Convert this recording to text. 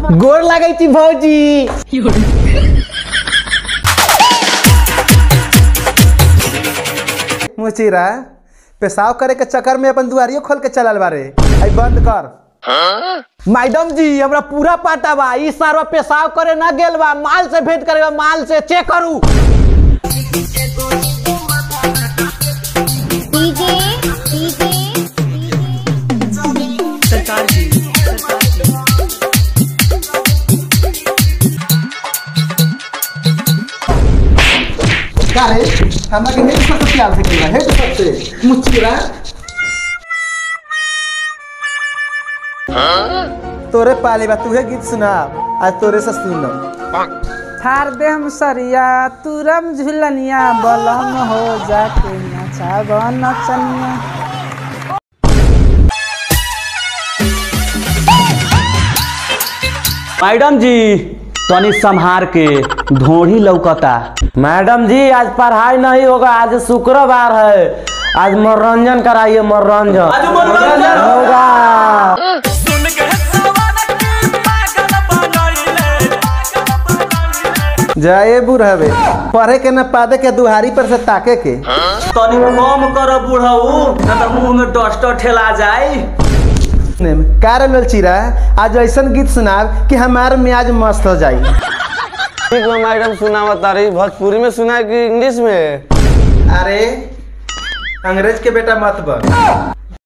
गोर लागै छी भौजी मुचीरा पेशाब करे के चक्कर में अपन दुआरियो खोल के चलल बारे आई बंद कर मैडम जी हमरा पूरा पता बा ई सारा पेशाब करे ना गेल बा माल से भेंट करे बा माल से चेक करू डीजे डीजे का रे हमरा के हेड से प्यार से केला हेड से मुचीरा तोरे पाले बा तुहे गीत सुना आज तोरे से सुनम थार दे हम सरिया तुरम झुलनिया बलम हो जाके नचाब नचनिया मैडम जी तनी संहार के ढोढ़ी लौकता मैडम जी आज पढ़ाई नहीं होगा आज शुक्रवार है आज मनोरंजन कराइए मनोरंजन आज मनोरंजन होगा जाए बुढ़ावे पढ़े के न पादे के दुहारी पर से ताके के तनी कम कर बुढ़ऊ न तो मुंह में डस्टर ठेला जाए कार चिरा आज ऐसन गीत सुनाब कि हमार मियाज मस्त हो जाई ठीक में मैडम सुना बता रही भोजपुरी में सुना है कि इंग्लिश में अरे अंग्रेज के बेटा मत बन